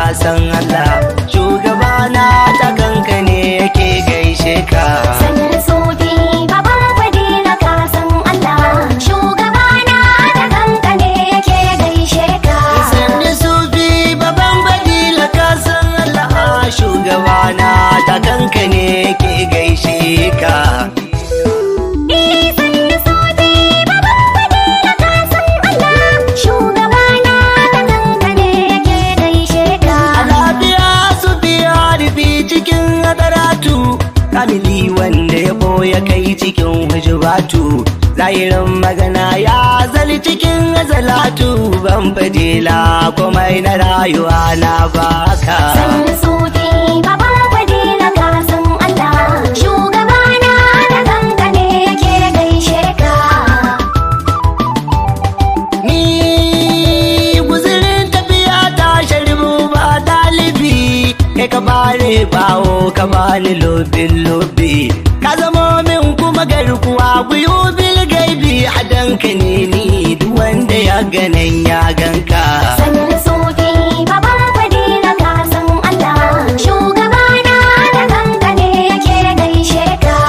san Allah shugabana ta kanka ne yake gaishe ka Sanar sofi baban fadila ka san Allah shugabana da kanka ne yake gaishe ka Sanni sufi baban badila ka san Allah shugabana ta kanka ne yake gaishe ka Sanar sofi baban fadila ka san Allah shugabana da kanka ne yake gaishe ka A lafiya su biya rufi cikin hadaratu kamili wanda ya boye kai cikin hujubatu zahirin magana ya zali cikin azalatu ban fadila komai na rayuwa na baka Sanar sofi baban fadila ka san Allah shugabana da kanka ne yake gaishe ka Ni guzirin tafiya ta sharibu ba dalibi Kai ka bare bawo ka bani lobin lobi Ka zamo min kuma garkuwa guyu bil gaibi a danka ne ni duk wanda ya ganan ya ganka Sanar sofi baban fadila ka san Allah shugabana da kanka ne yake gaishe ka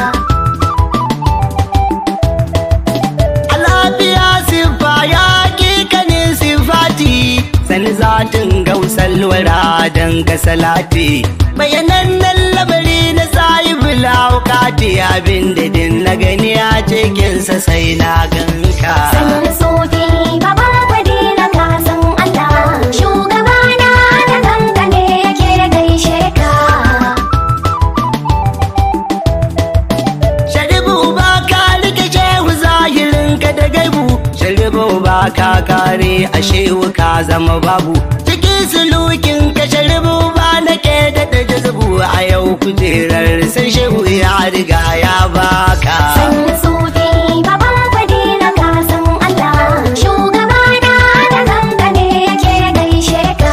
A lafiya siffa ya kikanin sifati Sani zatin gausar wara don ka salati Bayanan lamari na sahibu laukati Abin da din na gani a cikinsa sai na ganka Sanar sofi baban fadila ka san Allah shugabana da kanka ne yake gaishe ka Sharibu ba ka rike shehu zahirin ka da gaibu Sharibu ba ka kare a shehu ka zama babu Cikin sulukin ka sharibu ba na ke da da jazabu A yau kujerar sai shehu ya riga ya baka Sanar sofi baban fadila ka san Allah shugabana da kanka ne yake gaishe ka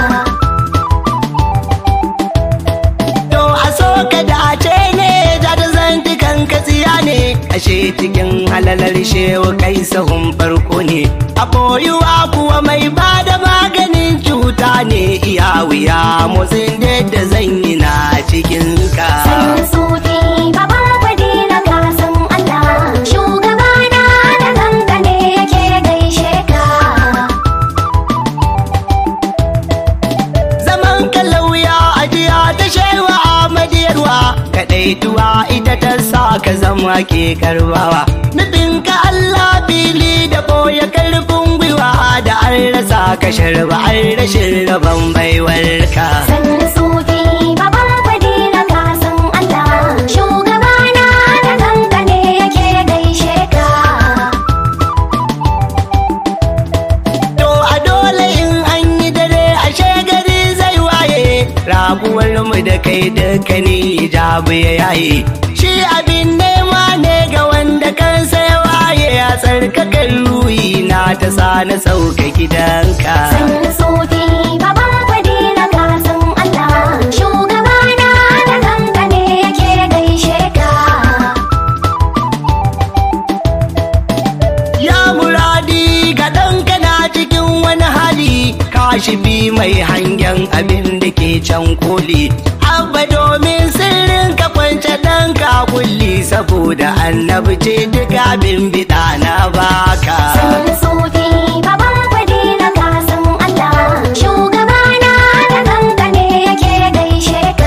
To a so ka dace ne da da zantukan ka tsiya ne Ashe cikin halalar shehu kai sahun farko ne A boyuwa kuwa mai ba da maganin cuta ne Iya wuya motsin da zan yi na cikin ka Sanar sofi baban fadila ka san Allah shugabana da kanka ne yake gaishe ka Zaman ka lauya ajiya ta shewa Ahmadiyarwa Kaɗaituwa ita ta sa ka zama ke karbawa Nufin ka Allah fili da boye karfin gwiwa Da an rasa ka sharba an rashin rabon baiwarka Sanar sofi baban fadila ka san Allah shugabana da kanka ne yake gaishe ka To a dole in an yi dare ashe gari zai waye Rabuwar mu da kai dukkanin hijabu ya yaye Shi abin nema ne ga wanda kansa ya waye A tsarkakan ruhi na ta sa na sauka gidanka Sanar sofi baban fadila ka san Allah shugabana da kanka ne yake gaishe ka Ya muradi ga ɗanka na cikin wani hali Kashifi mai hangen abin da ke can koli Abba domin sirrin ka kwance ɗanka kulli Saboda annabi ce duk abin biɗa na baka Sanar sofi baban fadila ka san Allah shugabana da kanka ne yake gaishe ka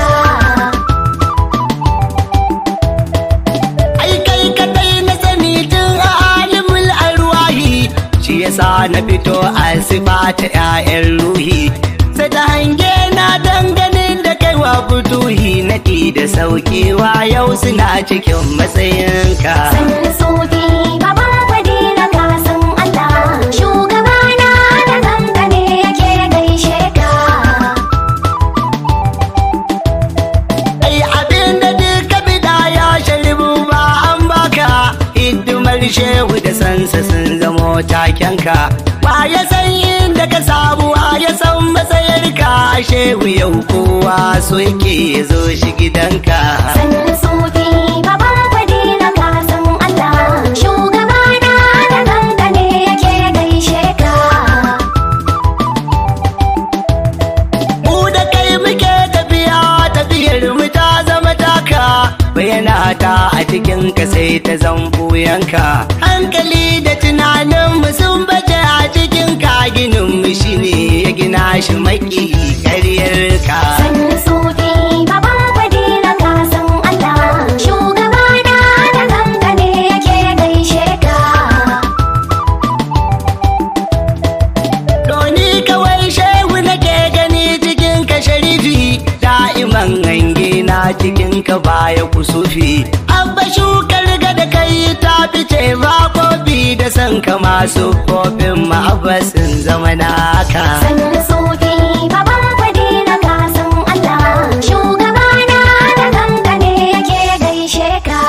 Ai kai kadai na sani tun a alimul arwahi Shi yasa na fito a sifa ta 'ya'yan ruhi Sai ta hange na danganin da kai wa fituhi Naɗi da saukewa yau suna cikin matsayinka Sanar sofi baban fadila ka san Allah shugabana da kanka ne yake gaishe ka Ai abin da duka bida ya sharibu ba an baka Hidimar shehu da sansa sun zamo takenka Ba ya san inda ka samu wa ya san matsayarka Shehu yau kowa so yake ya zo shi gidanka Sanar sofi baban fadila ka san Allah shugabana da kanka ne yake gaishe ka ka sai ta zambu yanka hankali da tunanin mu sun bace a cikin ka ginin mu shine ya gina shi maki karyar ka Sannu sufi baban fadila ka san Allah shugabana da kanka ne yake gaishe ka Doni kawai shehu nake gani cikin ka sharifi da'iman hange na cikin ka baya kusufi abba shukar ga da kai ta fice ba kofi da san ka masu kofin ma'abbasin zama naka Sannu sufi baban fadila ka san Allah shugabana da kanka ne yake gaishe ka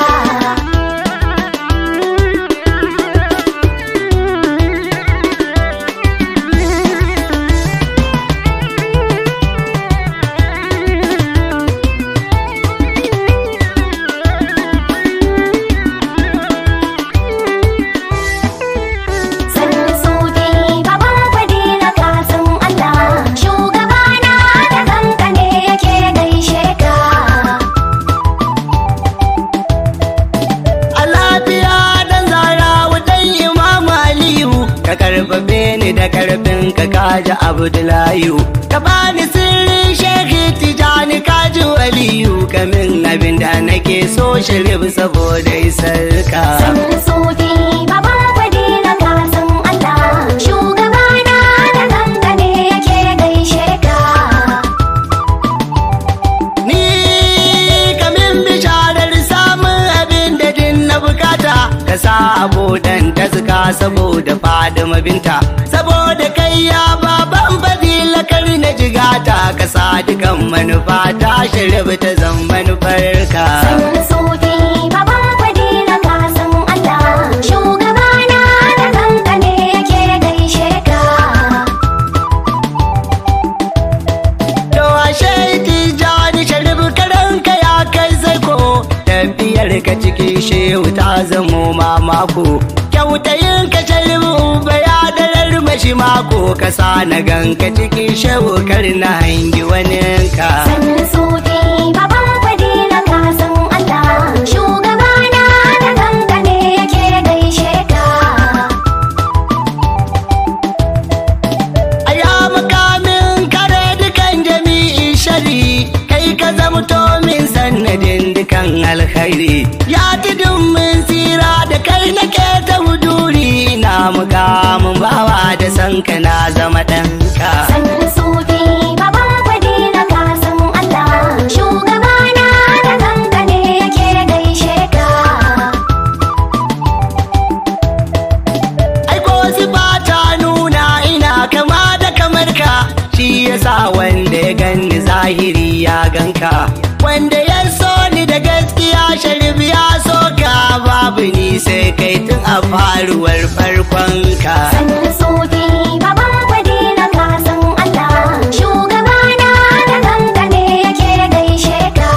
Sannu sufi baban fadila ka san Allah shugabana da kanka ne yake gaishe ka a lafiya dan zara wutan imamu aliyu ka karfafe ni da karfin ka kaji abdullahi ka bani sirrin shekhi tijani kaji waliyu kamin abin da nake so shirif saboda isar ka Sannu sufi baban fadila ka san Allah shugabana da kanka ne yake gaishe ka ni kamin bisharar samun abin da din na bukata ka sa abodan ta suka saboda fadima binta saboda kai ya baban fadila kar na jigata ka sa dukan manufa ta shirya ta zan manufarka Sannu sufi baban fadila ka san Allah shugabana da kanka ne yake gaishe ka to ashe tijani sharif karanka ya kai zaiko tafiyar ka cikin shehu ta zamo mamako kyautayin ka sharif bayadarar mashi mako ka sa na ganka cikin shehu kar na hangi waninka Sannu sufi baban fadila ka san Allah shugabana da kanka ne yake gaishe ka aya makamin kare dukan jami'i shari kai ka zamto min sannadin dukan alkhairi ya tudun min tsira da kai nake ta huduri na mukamin bawa da sanka na zama ɗanka Sannu sufi baban fadila ka san Allah shugabana da kanka ne yake gaishe ka aiko sifa ta nuna ina kama da kamar ka shi yasa wanda ya ganni zahiri ya ganka wanda ya so ni da gaskiya sharif ya so ka babu ni sai kai tun a faruwar farkon ka Sannu sufi baban fadila ka san Allah shugabana da kanka ne yake gaishe ka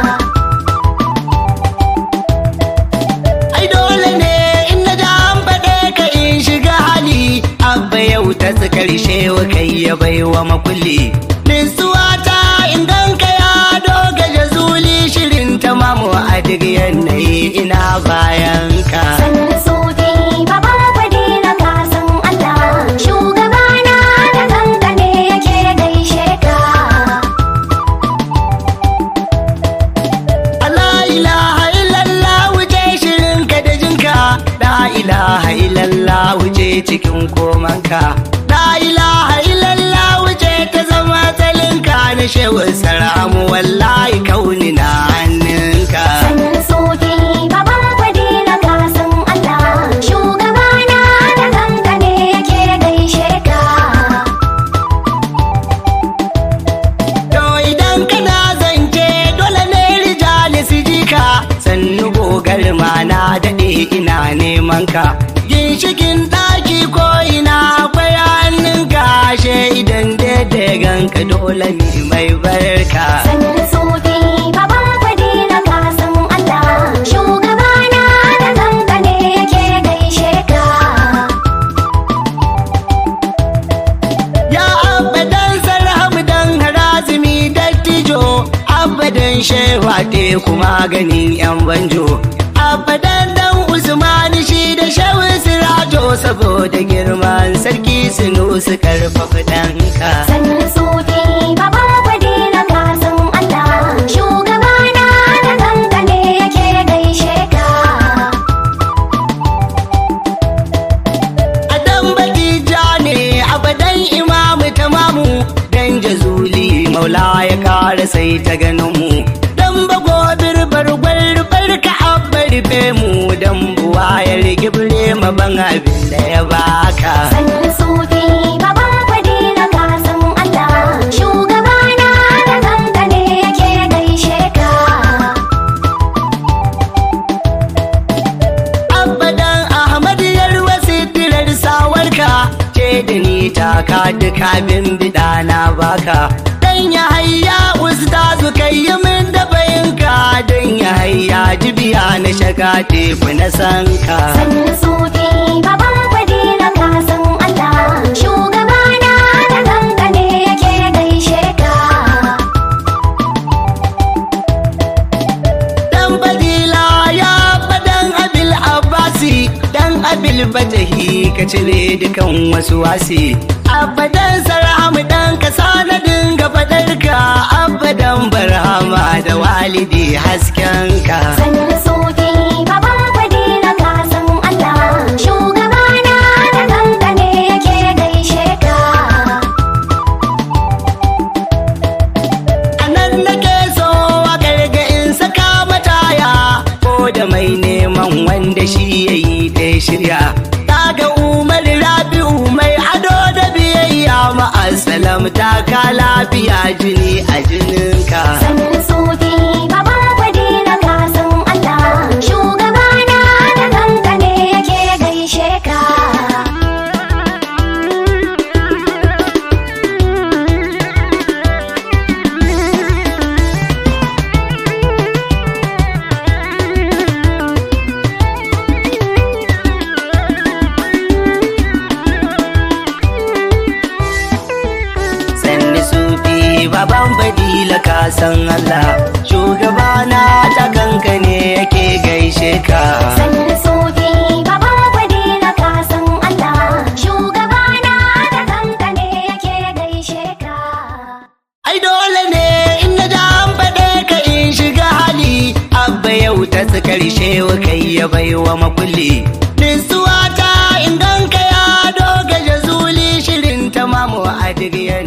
ai dole ne in na ji an faɗe ka in shiga hali abba yau ta su karshe wa kai ya baiwa makulli nisuwa ta in ganka ya doga jazuli shirin ta mamu a duk yanayi ina bayan ka Sannu sufi baban fadila ka san Allah shugabana da kanka ne yake gaishe ka La ilaha illallah wuce shirin ka da jinka La ilaha illallah wuce cikin komanka La ilaha illallah wuce ta zama talinka na shehu saramu wallahi kauni na hannunka Sannu sufi baban fadila ka san Allah shugabana da kanka ne yake gaishe ka To idan kana zance dole ne rijali su ji ka sannu gogar ma na daɗe ina neman ka ginshikin ɗaki ko ina akwai hannunka ashe idan daidai ganka dole ne mai barka Sannu sufi baban fadila ka san Allah shugabana da kanka ne yake gaishe ka ya abadan sarham dan harazimi dattijo abadan shewa te kuma ganin yan banjo abadan su karfafa ɗanka Sannu suke baban fadila ka san Allah shugabana da kanka ne yake gaishe ka Adam Batija ne abadan imamu tamamu dan jazuli maula ya kara sai ta ganin mu dan bago birbar gwarbar ka abbar mu dan buwa ya rigibre ma ban abin da ya baka Sannu suke baban fadila ka san Allah shugabana da kanka ne yake gaishe ka abadan Ahmad yarwa sitirar sawarka ce da ni taka duka bin bida na baka dan ya hayya ustazu kai yi min da bayinka dan ya hayya jibiya na shaga teku na sanka Sannu suke baban fadila ka san Allah shugabana da kanka ne yake gaishe ka dan badila ya fadan abil abbasi dan abil batahi ka cire dukan wasu wasi abadan sarhamu dan ka sanadin ga fadarka abadan barhama da walidi haskenka Sannu suke baban fadila ka san Allah shugabana da kanka ne yake gaishe ka a nan nake so a gargain saka mataya ko da mai neman wanda shi ya yi ta shirya ga umar rabi'u mai ado da biyayya ma'asalam ta ka lafiya jini a jininka Sannu suke baban fadila ka san Allah shugabana da kanka ne yake gaishe ka sanni sufi baban badila ka san Allah shugabana ta kanka ne yake gaishe ka Sannu suke baban fadila ka san Allah shugabana da kanka ne yake gaishe ka Ai dole ne in na ja an faɗe ka in shiga hali Abba yau ta su karshe wa kai ya baiwa makulli Nisuwa ta in ganka ya doga jazuli shirin ta mamu a duk